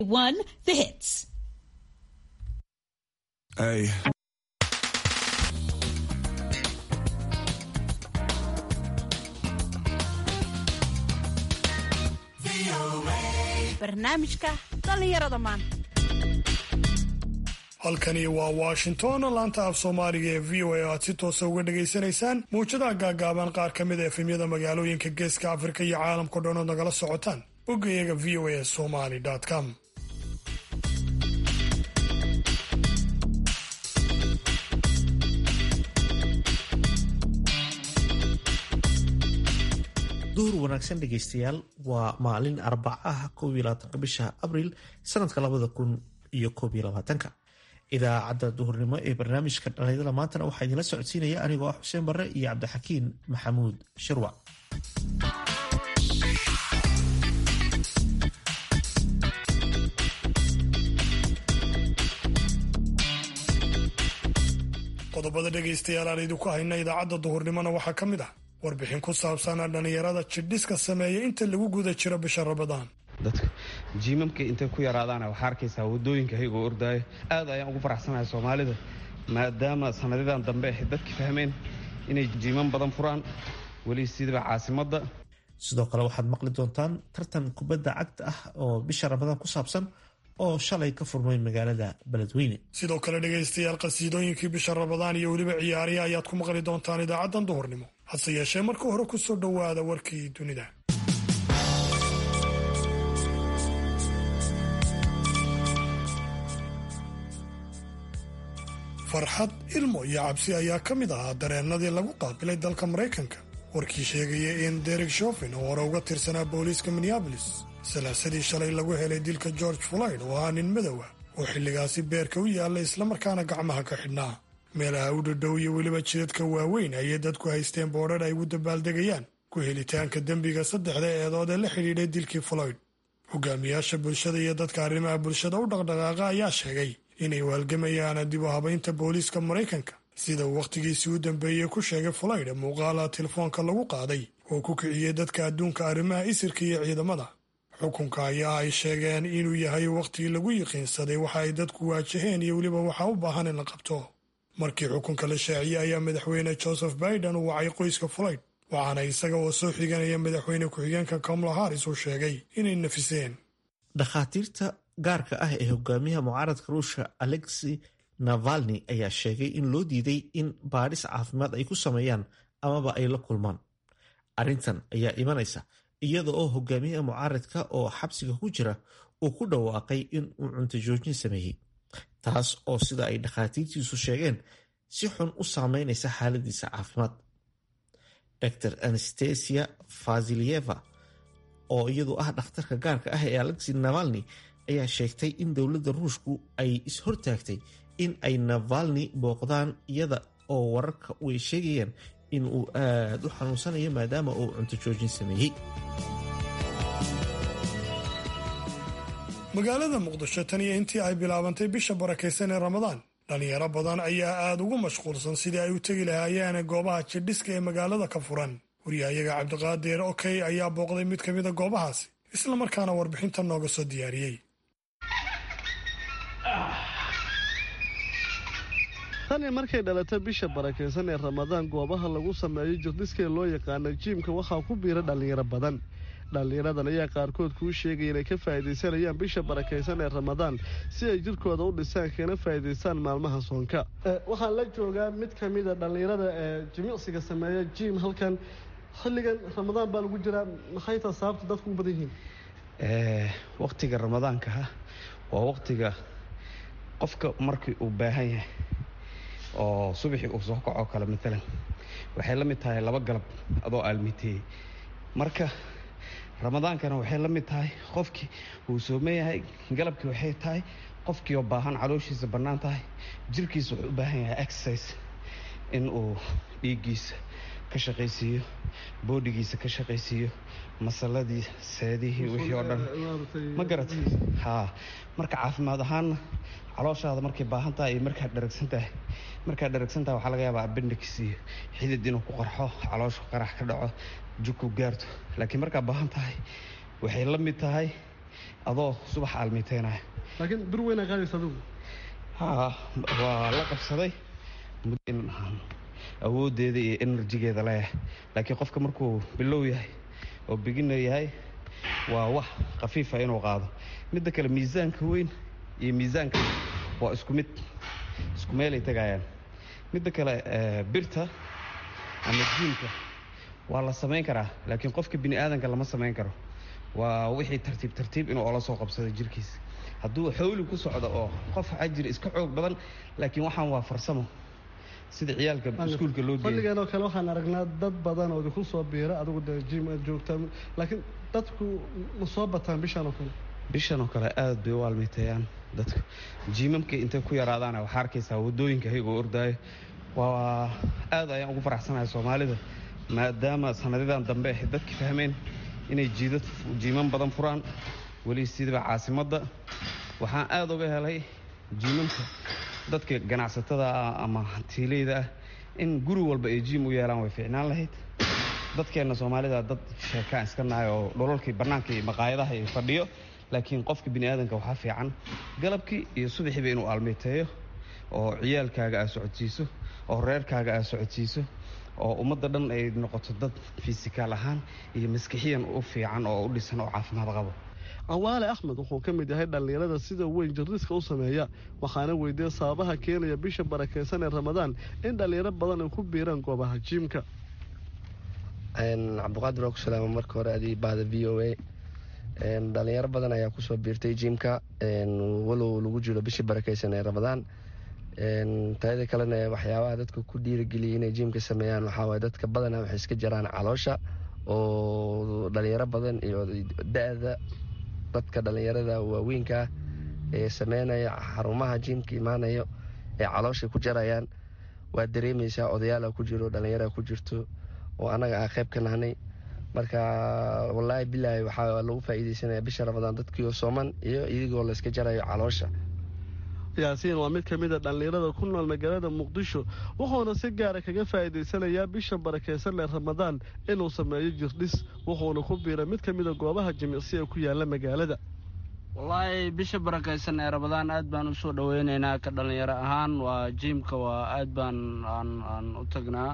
One, the hits. Hey. barnaamijka dhallinyarada maanta halkani waa washington laanta af soomaaliga ee v o a oo aad si toosa uga dhagaysanaysaan muwjadaha gaagaaban qaar ka mid a efemyada magaalooyinka geeska afrika iyo caalamkao dhan ood nagala socotaan boggayaga v o a somali com duhur wanaagsan dhegaystayaal waa maalin arbacaha koob iyo labaatanka bisha abriil sanadka labada kun iyo koob iyo labaatanka idaacadda duhurnimo ee barnaamijka dhalinyarada maantana waxaa idinla socodsiinaya anigoo ah xuseen barre iyo cabdixakiin maxamuud shirwac qodobada dhegaystayaal aan idinku hayna idaacadda duhurnimona waxaa ka mid ah warbixin ku saabsan dhallinyarada jidhiska sameeya inta lagu guda jiro bisha rabadaan dadka jiimamka intay ku yaraadaana waxaa arkaysaa wadooyinka hayagoo ordaayo aad ayaan ugu faraxsanahay soomaalida maadaama sanadidan dambe ay dadki fahmeen inay jiimam badan furaan weli sidaba caasimadda sidoo kale waxaad maqli doontaan tartan kubadda cagta ah oo bisha ramadaan ku saabsan oo shalay ka furmay magaalada beledweyne sidoo kale dhegaystayaal qasiidooyinkii bisha rabadaan iyo weliba ciyaariya ayaad ku maqli doontaan idaacaddan duhurnimo hase yeeshee marka hore ku soo dhowaada warkii dunida farxad ilmo iyo cabsi ayaa ka mid ahaa dareennadii lagu qaabilay dalka maraykanka warkii sheegaya in derek shofin oo hore uga tirsanaa booliiska minneabolis salaasadii shalay lagu helay dilka george floyd oo ahaa nin madow ah oo xilligaasi beerka u yaallay islamarkaana gacmaha ka xidhnaa meelaha u dhadhow iyo weliba jidadka waaweyn ayay dadku haysteen boodhar ay ugu dabaaldegayaan ku helitaanka dembiga saddexda eedood ee la xidhiidhay dilkii floyd hogaamiyaasha bulshada iyo dadka arrimaha bulshada u dhaqdhaqaaqa ayaa sheegay inay waalgamayaan dib u habaynta booliiska maraykanka sida uu wakhtigiisii u dambeeyey ku sheegay floyd muuqaala telefoonka lagu qaaday oo ku kiciyey dadka adduunka arrimaha isirka iyo ciidamada xukunka ayaa ay sheegeen inuu yahay wakhtigii lagu yiqiinsaday waxa ay dadku waajaheen iyo weliba waxaa u baahan in la qabto markii xukunka la shaaciyey ayaa madaxweyne joseph biden u wacay qoyska floyd waxaana isaga oo soo xiganaya madaxweyne ku-xigeenka kamala haris uu sheegay inay nafiseen dhakhaatiirta gaarka ah ee hogaamiyaha mucaaradka ruushka alexi navalni ayaa sheegay in loo diiday in baadhis caafimaad ay ku sameeyaan amaba ay la kulmaan arrintan ayaa imanaysa iyada oo hogaamiyaha mucaaradka oo xabsiga ku jira uu ku dhawaaqay in uu cunto joojin sameeyey taas oo sida ay dhakhaatiirtiisu sheegeen si xun u saameynaysa xaaladiisa caafimaad dr anastasia fazilieva oo iyadu ah dhakhtarka gaarka ah ee alexi navalni ayaa sheegtay in dowladda ruushku ay is-hortaagtay in ay navalni booqdaan iyada oo wararka ay sheegayaan in uu aad u xanuunsanayo maadaama uu cunto joojin sameeyey magaalada muqdisho tan iyo intii ay bilaabantay bisha barakaysan ee ramadaan dhallinyaro badan ayaa aada ugu mashquulsan sidii ay u tegi lahaayeen goobaha jidhiska ee magaalada ka furan waryahayaga cabdiqaadir okey ayaa booqday mid ka mida goobahaasi islamarkaana warbixinta nooga soo diyaariyey tani markay dhalatay bisha barakaysan ee ramadaan goobaha lagu sameeyo jirdhiska ee loo yaqaana jiimka waxaa ku biira dhallinyaro badan dhallinyaradan ayaa qaarkood kuu sheegaya inay ka faa'iidaysanayaan bisha barakaysan ee ramadaan si ay jirkooda u dhisaan kana faa'iidaystaan maalmaha soonka waxaan la joogaa mid ka mida dhallinyarada ee jimicsiga sameeya jiim halkan xilligan ramadaan baa lagu jiraa maxay taa sababta dadku u badan yihiin wakhtiga ramadaanka ah waa wakhtiga qofka markii uu baahan yahay oo subaxii uu soo kacoo kale maalan waxay la mid tahay laba galab adoo aalmiteeyey marka ramadaankana waxay la mid tahay qofkii uu sooman yahay galabkii waxay tahay qofkii oo baahan calooshiisa bannaan tahay jirkiisa wuxuu u baahan yahay exercise in uu dhiiggiisa ka shaqaysiiyo boodhigiisa ka shaqaysiiyo masaladii seedihii wixii oo dhan ma garat haa marka caafimaad ahaanna calooshaada markay baahan tahay iyo markaad dharagsan tahay markaad dharagsan tahay waxaa laga yaabaa appendix iyo xidid inuu ku qarxo calooshu qarax ka dhaco jugku gaarto laakiin markaad baahan tahay waxay la mid tahay adoo subax aalmiteynaya laakiin bir weynaa qaadaysa adigu ha waa la qabsaday in awooddeeda iyo enerjigeeda leeyahay laakiin qofka markuu bilow yahay oo bigina yahay waa wax khafiifa inuu qaado midda kale miisaanka weyn iyo miisaanka waa isku mid isku meelay tegayaan midda kale birta ama jiimka waa la samayn karaa laakiin qofka bini aadanka lama samayn karo waa wixii tartiib tartiib inuu ola soo qabsado jirkiisa hadduu xawli ku socdo oo qof waxaa jira iska xoog badan laakiin waxaan waa farsamo sida ciyaalka iskuulka loo geeyo fadhigan oo kale waxaan aragnaa dad badan oo ku soo biira adigu dee jiim aad joogtaa laakiin dadku ma soo bataan bishan oo kale bishan oo kale aad bay u aalmiteeyaan dadku jiimamka intay ku yaraadaana waxaa arkaysaa waddooyinka hayagoo ordaayo waa aad ayaan ugu faraxsanahay soomaalida maadaama sanadidan dambe ay dadki fahmeen inay jiidad jiiman badan furaan weli sidaba caasimadda waxaan aada uga helay jiimamka dadka ganacsatada ah ama hantiileyda ah in guri walba ay jiim u yeelaan way fiicnaan lahayd dadkeenna soomaalida dad sheekaan iska nahay oo dholalkii bannaanka iyo maqaayadaha iyo fadhiyo laakiin qofka bini aadanka waxaa fiican galabkii iyo subaxiiba inuu aalmeyteeyo oo ciyaalkaaga aad socodsiiso oo reerkaaga aad socodsiiso oo ummadda dhan ay noqoto dad fisikaal ahaan iyo maskixiyan u fiican oo u dhisan oo caafimaad qabo cawaale axmed wuxuu ka mid yahay dhallinyarada sida weyn jarriiska u sameeya waxaana weydiiyey sababaha keenaya bisha barakaysan ee ramadaan in dhallinyaro badan ay ku biiraan goobaha jiimka cabdiqaadir waa ku salaama marka hore adii bahda v o a dhalinyaro badan ayaa kusoo biirtay jiimka walow lagu jiro bishii barakaysan ee ramadaan taada kalena waxyaabaha dadka ku dhiirageliyay inay jiimka sameeyaan waxaawaye dadka badana waxay iska jiraan caloosha oo dhalinyaro badan iyo da-da dadka dhalinyarada waaweynkaa ee sameynaya xarumaha jiimka imaanayo ee calooshay ku jarayaan waa dareemaysaa odayaala ku jiro dhalinyara ku jirto oo annaga ah qayb ka nahnay marka wallaahi bilaahi waxaa lagu faa'iideysanaya bisha ramadaan dadkiioo sooman iyo idigoo layska jarayo caloosha yaasiin waa mid ka mid a dhallinyarada ku nool magaalada muqdisho wuxuuna si gaara kaga faa'iidaysanayaa bisha barakaysan ee ramadaan inuu sameeyo jirdhis wuxuuna ku biiray mid ka mida goobaha jimicsi ee ku yaala magaalada wallaahi bisha barakaysan ee ramadaan aad baan usoo dhaweyneynaa ka dhallinyaro ahaan waa jiimka waa aad baan aan u tagnaa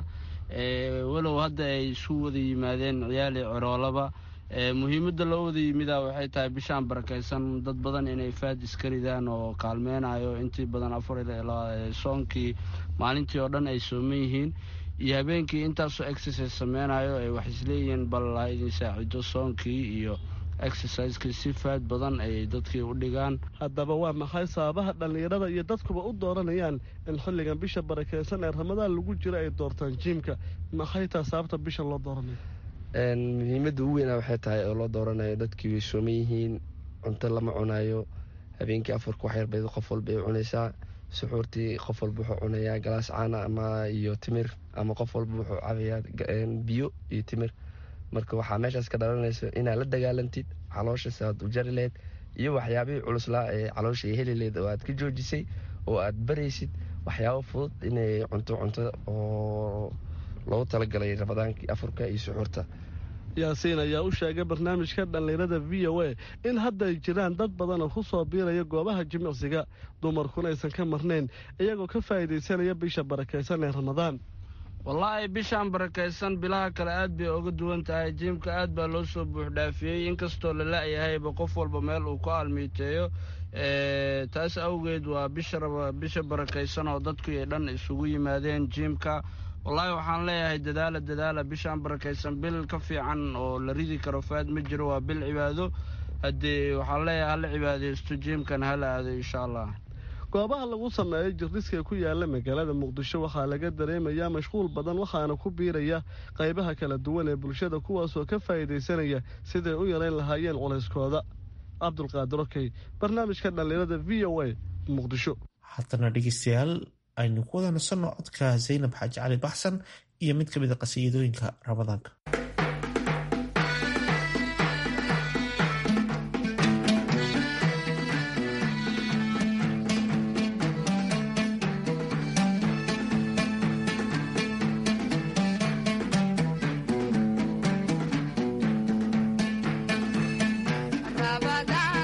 walow hadda ay isu wada yimaadeen ciyaali coroolaba muhiimadda loo wada yimidaa waxay tahay bishaan barakaysan dad badan inay faad iska ridaan oo kaalmeynayo intii badan afar soonkii maalintii oo dhan ay sooman yihiin iyo habeenkii intaasoo exercise sameynayo ay wax isleeyihiin bal ha idin saacido soonkii iyo exerciseskii si faad badan ay dadkii u dhigaan haddaba waa maxay sababaha dhallinyarada iyo dadkuba u dooranayaan in xilligan bisha barakaysan ee ramadaan lagu jiro ay doortaan jiimka maxay taa sababta bisha loo dooranayo muhiimadda ugu weynaa waxay tahay oo loo dooranayo dadkii way sooman yihiin cunto lama cunayo habeenkii afarka wax yarbay qof walba ay cunaysaa suxuurtii qof walba wuxuu cunayaa galaas caana ama iyo timir ama qof walba wuxuu cabayaa biyo iyo timir marka waxaa meeshaas ka dhalanaysa inaad la dagaalantid caloosha si aad u jari lahayd iyo waxyaabihii culuslaa ee caloosha ay heli lahayd oo aad ka joojisay oo aad baraysid waxyaabo fudud inay cunto cunto oo loogu talagalay ramadaankii afurka iyo suxuurta yaasiin ayaa u sheegay barnaamijka dhallinyarada v o a in hadda ay jiraan dad badan oo ku soo biiraya goobaha jimicsiga dumarkuna aysan ka marnayn iyagoo ka faa'iidaysanaya bisha barakaysan ee ramadaan wallaahi bishaan barakaysan bilaha kale aad bay oga duwan tahay jiimka aad baa loo soo buuxdhaafiyey inkastoo la la-yahayba qof walba meel uu ku almiiteeyo taas awgeed waa bisha barakaysan oo dadkii dhan isugu yimaadeen jiimka wallaahi waxaan leeyahay dadaala dadaala bishaan barakaysan bil ka fiican oo la ridi karo faad ma jiro waa bil cibaado haddee waxaan leeyahay hala cibaadaysto jiimkan hala aado insha allah goobaha lagu sameeyo jirdhiska ku yaala magaalada muqdisho waxaa laga dareemayaa mashquul badan waxaana ku biiraya qaybaha kala duwan ee bulshada kuwaasoo ka faa'iidaysanaya siday u yarayn lahaayeen culayskooda cabdulqaadir okey barnaamijka dhallinyarada v o a muqdisho haddana dhegeystayaal aynu ku wada nasanno codka zaynab xaaji cali baxsan iyo mid ka mid a qasiidooyinka ramadaanka Ramadan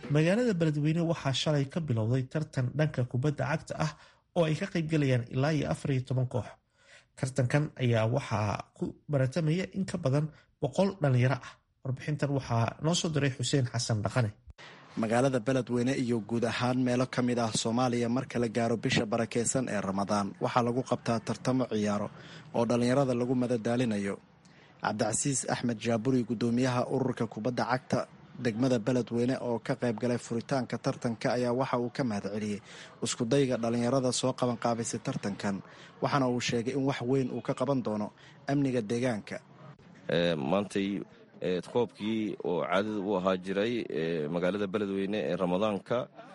magaalada beledweyne waxaa shalay ka bilowday tartan dhanka kubadda cagta ah oo ay ka qaybgalayaan ilaa iyo afar iyo toban koox tartankan ayaa waxaa ku baratamaya in ka badan boqol dhalinyaro ah warbixintan waxaa noo soo diray xuseen xasan dhaqane magaalada beledweyne iyo guud ahaan meelo ka mid ah soomaaliya marka la gaaro bisha barakeysan ee ramadaan waxaa lagu qabtaa tartamo ciyaaro oo dhallinyarada lagu madadaalinayo cabdicasiis axmed jaaburi guddoomiyaha ururka kubadda cagta degmada beledweyne oo ka qayb galay furitaanka tartanka ayaa waxa uu ka mahad celiyey iskudayga dhallinyarada soo qaban qaabaysay tartankan waxaana uu sheegay in wax weyn uu ka qaban doono amniga deegaanka maantay koobkii oo caadada u ahaa jiray magaalada beledweyne ee ramadaanka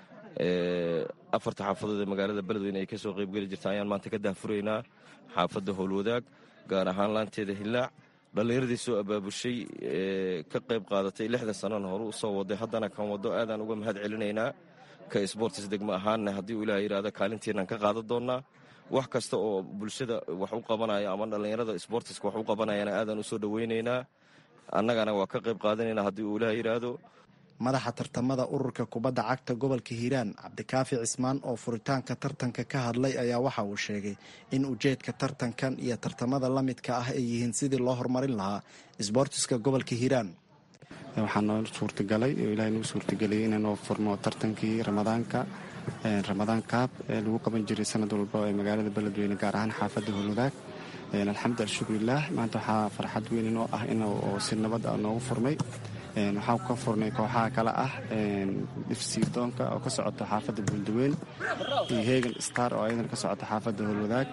afarta xaafadood ee magaalada beledweyne ay kasoo qaybgeli jirta ayaan maanta ka daahfuraynaa xaafadda howlwadaag gaar ahaan laanteeda hillaac dhallinyaradii soo abaabushay ka qayb qaadatay lixdan sanana hore u soo waday haddana kan waddo aadaan uga mahad celinaynaa ka sboortis degmo ahaanna haddii uu ilaah yidhaahdo kaalintiinaan ka qaadan doonnaa wax kasta oo bulshada wax u qabanaya ama dhallinyarada sboortiska wax u qabanayana aadaan u soo dhowaynaynaa annagana waa ka qayb qaadanaynaa haddii uu ilaah yidhaahdo madaxa tartamada ururka kubadda cagta gobolka hiiraan cabdikaafi cismaan oo furitaanka tartanka ka hadlay ayaa waxa uu sheegay in ujeedka tartankan iyo tartamada la midka ah ay yihiin sidii loo horumarin lahaa isboortiska gobolka hiiraan waxaa noo suurtagalay oo ilahay nuu suurtageliyey inanoo furno tartankii ramadaanka ramadaan kaab ee lagu qaban jiray sanad walba ee magaalada beledweyne gaar ahaan xaafadda howlwadaag alxamdu alshukurilaah maanta waxaa farxad weyn inoo ah in si nabad a noogu furmay waxaa ka furnay kooxaha kale ah ifsiidoonka oo ka socota xaafadda buuldaweyn iyo hegan star oo ayadan ka socota xaafadda howlwadaag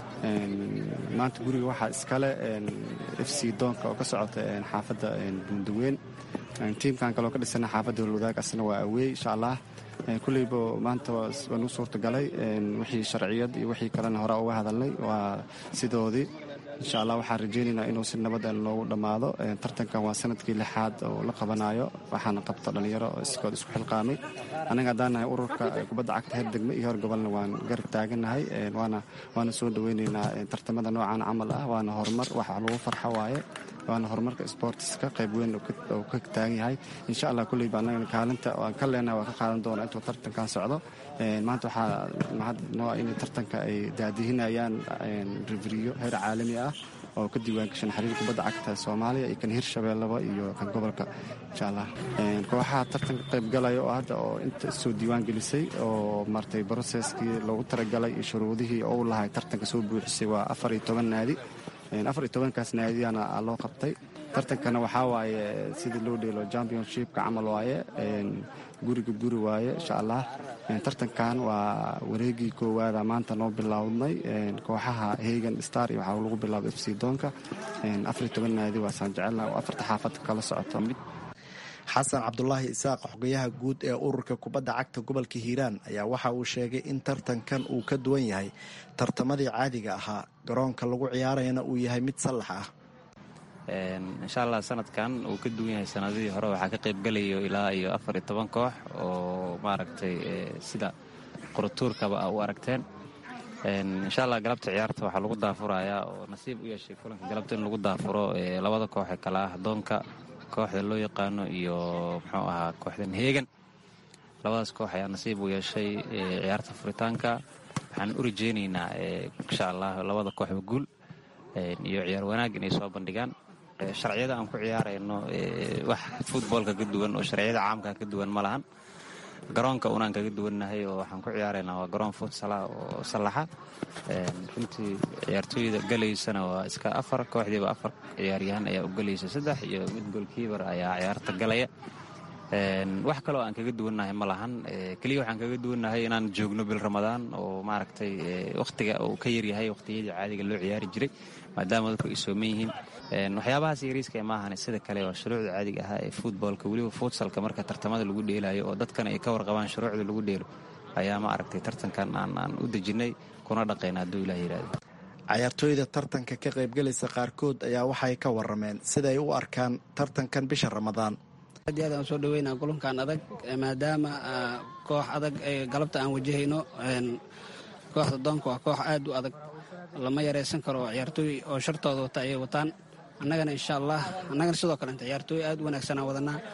maanta guriga waxaa iskale fc doonka oo ka socota xaafadda buuldaweyn tiimkan kaleo ka dhisana xaafadda howlwadaag asna waa aweey insha allah kulleyba maanta waa nuu suurtagalay wixii sharciyad iyo wixii kalena hore uga hadalnay waa sidoodii insha allah waxaan rajaynaynaa inuu si nabad noogu dhammaado tartankan waa sanadkii lixaad oo la qabanayo waxaana qabta dhallinyaro iskood isku xilqaamay annaga haddaan nahay ururka kubadda cagta heer degme iyo heer gobolna waan garab taagannahay waana soo dhoweynaynaa tartamada noocan camal ah waana horumar wax lagu farxo waaye waana horumarka sboortiska qayb weyn oo ka taagan yahay insha allah kulleyba annagana kaalinta aan ka leenahay waan ka qaadan doona intuu tartankan socdo maanta waxaa mahad noo in tartanka ay daadihinayaan reveriyo heer caalami ah oo ka diiwaangashan xiriir kubadda cagta soomaaliya iyo kan hirshabeellaba iyo kan gobolka insha allah kooxaha tartanka qaybgalaya oo hadda oo inta soo diiwaan gelisay oo martay broseskii loogu talagalay iyo shuruudihii oo u lahay tartanka soo buuxisay waa afar iyo toban naadi afar iyo tobankaas naadiyana loo qabtay tartankana waxaa waaye sidii loo dheelo championshipka camal waaye guriga guri waaye insha allah tartankan waa wareegii koowaada maanta noo bilownay kooxaha hegan star iyo waxaa lagu bilaabay fc doonka afariyo toban naadi waasaan jecelnaha oo afarta xaafadka kala socoto xasan cabdulaahi isaaq xogayaha guud ee ururka kubadda cagta gobolka hiiraan ayaa waxa uu sheegay in tartankan uu ka duwan yahay tartamadii caadiga ahaa garoonka lagu ciyaarayana uu yahay mid sallax ah insha allah sanadkan uu ka duwan yahay sanadadii hore waxaa ka qaybgalayo ilaa iyo afar iyo toban koox oo maaragtay sida qurutuurkaba a u aragteen insha allah galabta ciyaarta waxaa lagu daafurayaa oo nasiib u yeeshay kulanka galabta in lagu daafuro labada koox ee kale ah doonka kooxda loo yaqaano iyo muxuu ahaa kooxdan heegan labadaas koox ayaa nasiib u yeeshay ciyaarta furitaanka waxaan u rajeynaynaa insha allah labada kooxba guul iyo ciyaar wanaag inay soo bandhigaan sharciyada aan ku ciyaarayno wax futboolka ka duwan oo sharciyada caamka ka duwan ma lahan garoonka unaan kaga duwannahay oo waxaan ku ciyaaraynaa waa garoon futsala oo sallaxa runtii ciyaartooyda galaysana waa iska afar kooxdiiba afar ciyaaryahan ayaa u galaysa saddex iyo mid golkiibar ayaa ciyaarta galaya wax kaloo aan kaga duwannahay ma lahan keliya waxaan kaga duwannahay inaan joogno bil ramadaan oo maaragtay wakhtiga uu ka yaryahay wakhtiyadii caadiga loo ciyaari jiray maadaama dadku ay sooman yihiin waxyaabahaas yariiska maahan sida kale waa shuruucda caadiga ahaa ee futboolka weliba futsalka marka tartamada lagu dheelayo oo dadkana ay ka warqabaan shuruucda lagu dheelo ayaa ma aragtay tartankan aan u dejinnay kuna dhaqayna hadduu ilah yidhahdo cayaartooyda tartanka ka qaybgalaysa qaarkood ayaa waxay ka warameen siday u arkaan tartankan bisha ramadaan aad iyo aad aan soo dhaweynaa kulankan adag maadaama koox adag galabta aan wajahayno kooxda doonka waa koox aad u adag lama yaraysan karo ciyaartooy oo shartooda wata ayay wataan annagana insha allah annagana sidoo kalenta ciyaartooy aad u wanaagsanaa wadanaa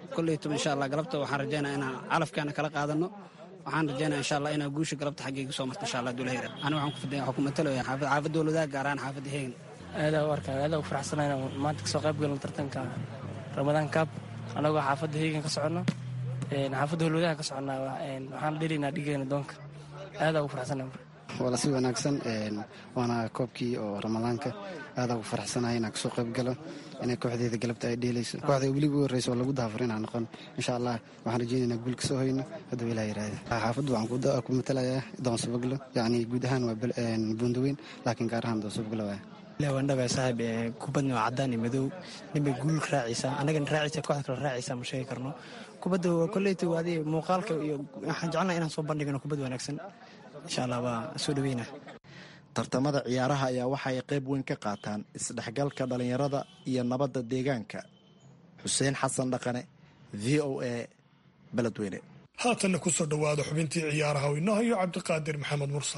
kolleytaba insha allah galabta waxaan rajaynaa inaan calafkeena kala qaadano waxaan rajaynaa insha allah inaa guusha galabta xaggeyga soo marta insha allah dulahira ani waxaan ku matalaya xaafad xaafadda waladaa gaar ahaan xaafadda heegan aadaa u arkaa aadaa u faraxsanaa inaan maanta kasoo qayb galno tartanka ramadaan kaab annagoo xaafadda heegan ka soconno xaafadda holwadaha ka soconnaa waxaan dhelaynaa dhigeena doonka aadaa ugu faraxsanaa waala si wanaagsan waana koobkii oo ramadaanka aadaa ugu faraxsanahay inaan kasoo qayb galo inay kooxdeeda galabta ay dheelayso kooxda weliba u horreysa oo lagu daafur inaan noqon insha allah waxaan rajeynayna guul kasoo hoyno hadduu ilaa yiraahda xaafaddu waxaan ku matalayaa doonsabaglo yacni guud ahaan waa buundaweyn laakiin gaar ahaan doonsabaglo waaya waandhaba saaxiib kubadna waa cadaan iyo madow ninbay guul raacaysaa annagana raacaysa kooxda kale raacaysaa ma sheegi karno kubadda koleyta adi muuqaalka iyo waxaan jecelnaha inaan soo bandhigno kubad wanaagsan insha allah waa soo dhaweyna tartamada ciyaaraha ayaa waxa ay qayb weyn ka qaataan isdhexgalka dhallinyarada iyo nabadda deegaanka xuseen xasan dhaqane v o a beledweyne haatanna ku soo dhowaada xubintii ciyaaraha oo inoo hayo cabdiqaadir maxamed mursal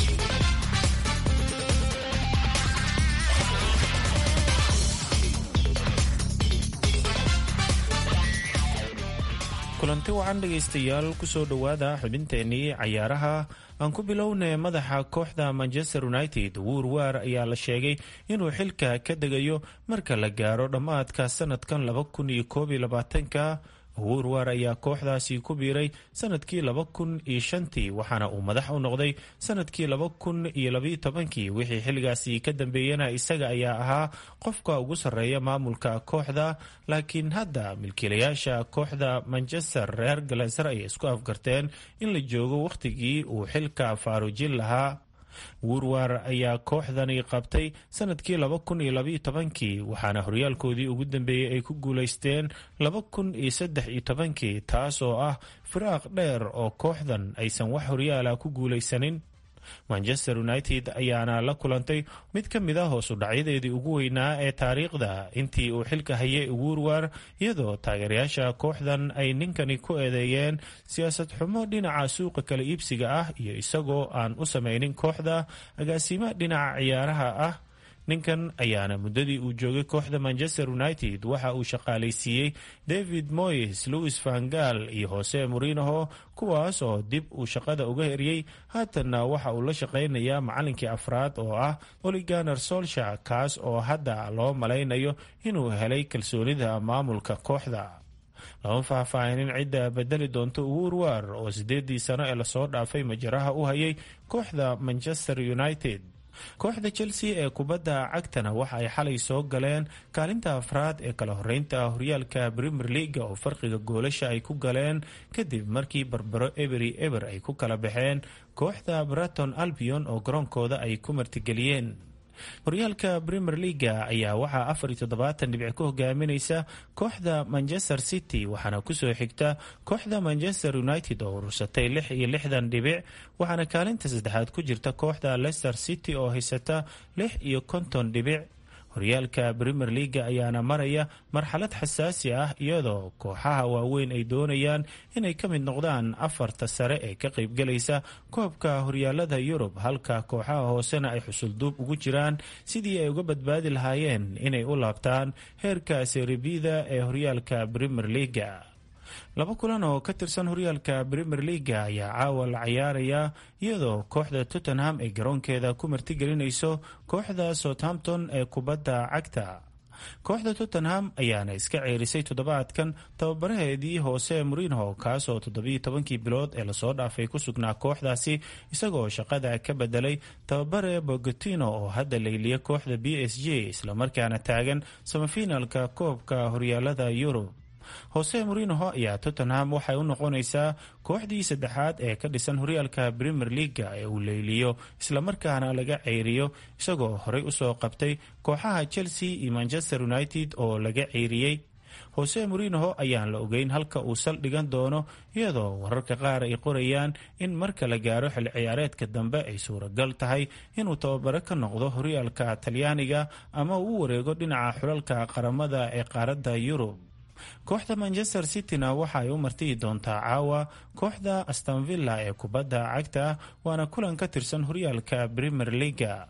kulanti wacan dhegaystayaal kusoo dhowaada xubinteennii cayaaraha aan ku bilownay madaxa kooxda manchester united wuur waar ayaa la sheegay inuu xilka ka degayo marka la gaaro dhammaadka sanadkan laba kun iyo koob iyo labaatanka wuur waar ayaa kooxdaasi ku biiray sanadkii laba kun iyo shantii waxaana uu madax u noqday sanadkii laba kun iyo labayo tobankii wixii xilligaasi ka dambeeyana isaga ayaa ahaa qofka ugu sarreeya maamulka kooxda laakiin hadda milkiilayaasha kooxda manchester reer galaser ay isku afgarteen in la joogo wakhtigii uu xilka faaruujin lahaa wuurwar ayaa kooxdani qabtay sanadkii laba kun iyo labaiyo tobankii waxaana horyaalkoodii ugu dambeeyey ay ku guulaysteen laba kun iyo saddex iyo tobankii taas oo ah firaaq dheer oo kooxdan aysan wax horyaala ku guulaysanin manchester united ayaana la kulantay mid ka mid a hoosu dhacyadeedii ugu weynaa ee taariikhda intii uu xilka hayay wuurwar iyadoo taageerayaasha kooxdan ay ninkani ku eedeeyeen siyaasad xumo dhinaca suuqa kala iibsiga ah iyo isagoo aan u samaynin kooxda agaasimo dhinaca ciyaaraha ah ninkan ayaana muddadii uu joogay kooxda manchester united waxa uu shaqaalaysiiyey david moyes louis vangal iyo hose morinoho kuwaas oo dib uu shaqada uga eriyey haatanna waxa uu la shaqaynayaa macalinkii afraad oo ah oliganer solsha kaas oo hadda loo malaynayo inuu helay kalsoonida maamulka kooxda lama faahfaahinin cidda bedeli doonto uurwar oo sideedii sano ee lasoo dhaafay majaraha u hayay kooxda manchester united kooxda chelsea ee kubadda cagtana waxa ay xalay soo galeen kaalinta afraad ee kala horeynta horyaalka premier leaga oo farqiga goolasha ay ku galeen kadib markii barbaro ebery eber ay ku kala baxeen kooxda braton albion oo garoonkooda ay ku martigeliyeen horyaalka premier leaga ayaa waxaa afar iyo toddobaatan dhibci ku hogaaminaysa kooxda manchester city waxaana kusoo xigta kooxda manchester united oo urursatay lix iyo lixdan dhibic waxaana kaalinta saddexaad ku jirta kooxda leicester city oo haysata lix iyo konton dhibic horyaalka premier leaga ayaana maraya marxalad xasaasi ah iyadoo kooxaha waaweyn ay doonayaan inay ka mid noqdaan afarta sare ee ka qaybgalaysa koobka horyaalada yurub halka kooxaha hoosena ay xusulduub ugu jiraan sidii ay uga badbaadi lahaayeen inay u laabtaan heerka seribida ee horyaalka premier leaga laba kulan oo ka tirsan horyaalka premier leaga ayaa caawa la cayaaraya iyadoo kooxda tottenham ay garoonkeeda ku martigelinayso kooxda southampton ee kubadda cagta kooxda tottenham ayaana iska ceerisay toddobaadkan tababaraheedii hoose morinho kaasoo toddobiyo tobankii bilood ee lasoo dhaafay ku sugnaa kooxdaasi isagoo shaqada ka bedelay tababare bogotino oo hadda layliya kooxda b s j islamarkaana taagan samafinalka koobka horyaalada yurub hose morinoho ayaa tottenham waxay u noqonaysaa kooxdii saddexaad ee ka dhisan horyaalka premier leaga ee uu leyliyo islamarkaana laga ceyriyo isagoo horey usoo qabtay kooxaha chelsea iyo manchester united oo laga ceyriyey hose morinoho ayaan la ogeyn halka uu saldhigan doono iyadoo wararka qaar ay qorayaan in marka la gaaro xil ciyaareedka dambe ay suuragal tahay inuu tababaro ka noqdo horyaalka talyaaniga ama uu u wareego dhinaca xulalka qaramada ee qaaradda yurub kooxda manchester cityna waxa ay u martiyi doontaa caawa kooxda astonvilla ee kubadda cagta waana kulan ka tirsan horyaalka premier leaga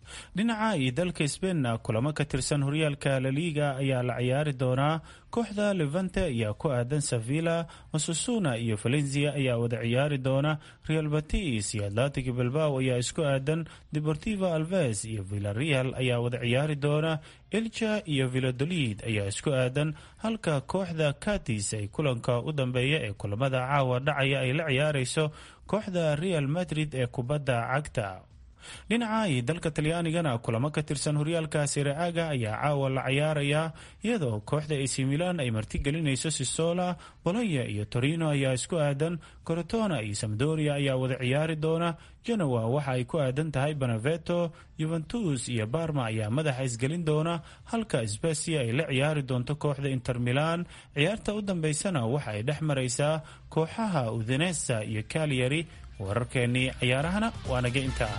dhinaca iyo dalka sbainna kulamo ka tirsan horyaalka laliiga ayaa la ciyaari doonaa kooxda levante ayaa ku aadan sevilla osasuna iyo valencia ayaa wada ciyaari doona real batis iyo atlantic bilbao ayaa isku aadan deportivo alves iyo villareal ayaa wada ciyaari doona elja iyo villadolid ayaa isku aadan halka kooxda katis ay kulanka u dambeeya ee kulamada caawa dhacaya ay la ciyaareyso kooxda real madrid ee kubadda cagta dhinaca iyo dalka talyaanigana kulamo ka tirsan horyaalka siraaga ayaa caawa la ciyaarayaa iyadoo kooxda ac milan ay martigelinayso sisola bolonya iyo torino ayaa isku aadan corotona iyo samdoria ayaa wada ciyaari doona genoa waxa ay ku aadan tahay beneveto yuventus iyo barma ayaa madaxa isgelin doona halka sbasia ay la ciyaari doonto kooxda inter milan ciyaarta u dambeysana waxa ay dhex maraysaa kooxaha udinesa iyo calyari wararkeennii ciyaarahana waa naga intaa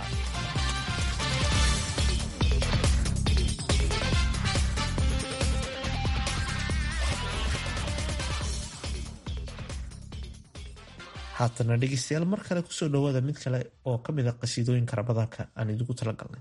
haatana dhegeystayaal mar kale kusoo dhawaada mid kale oo ka mid a qasiidooyinka ramadaanka aan idigu talagalnay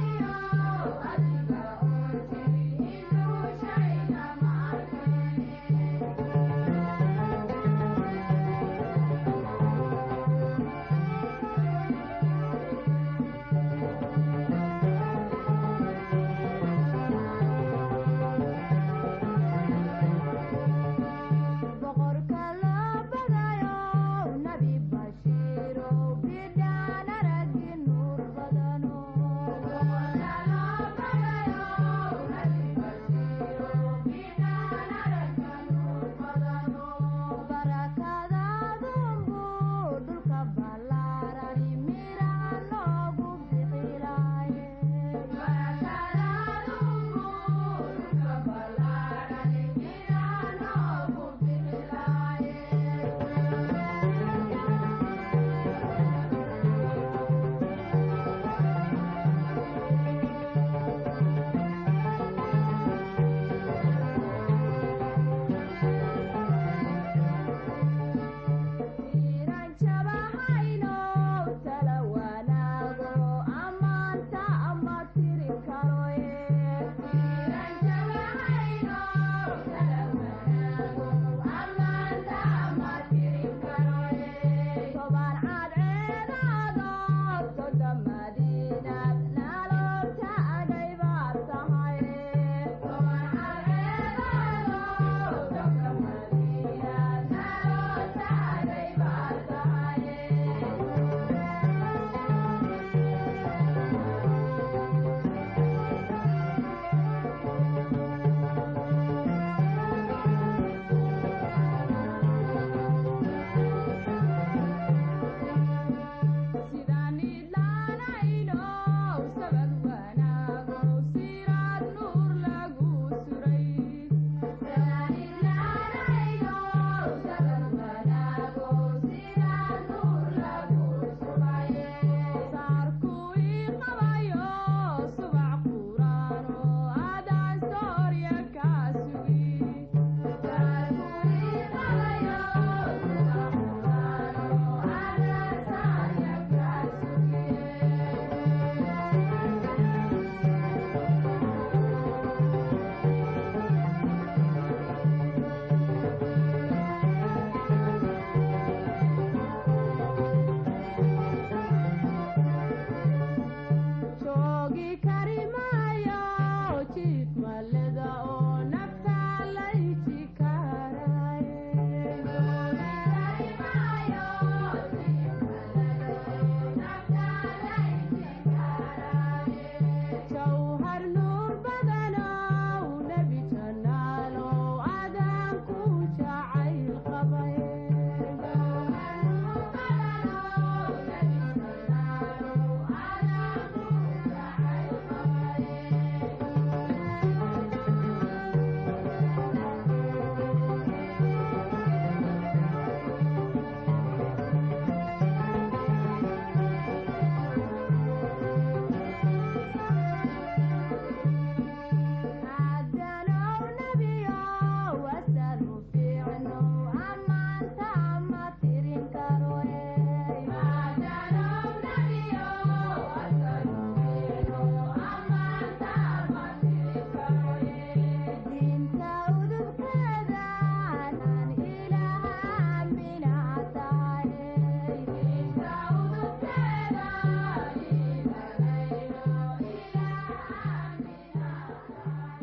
Thank you.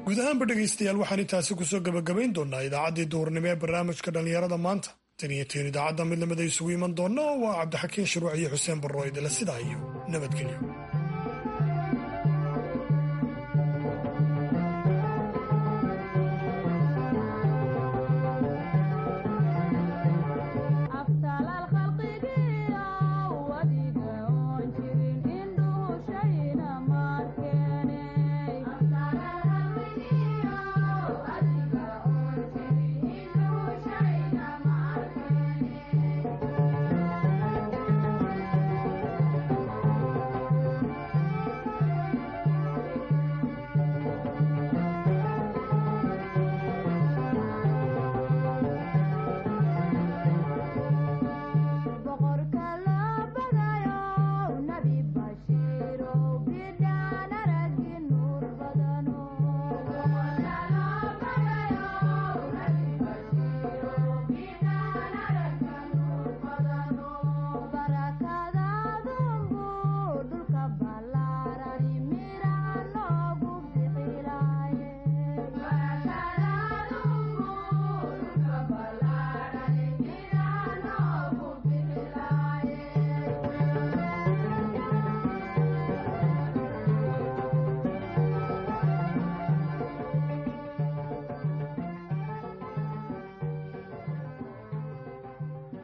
guud ahaanba dhegaystayaal waxaan intaasi kusoo gabagabayn doonaa idaacaddii duhurnimo ee barnaamijka dhallinyarada maanta tan iyo tiin idaacadda mid lamida isugu iman doonna waa cabdixakiin shuruuc iyo xuseen barro idila sidaa iyo nabadgelyo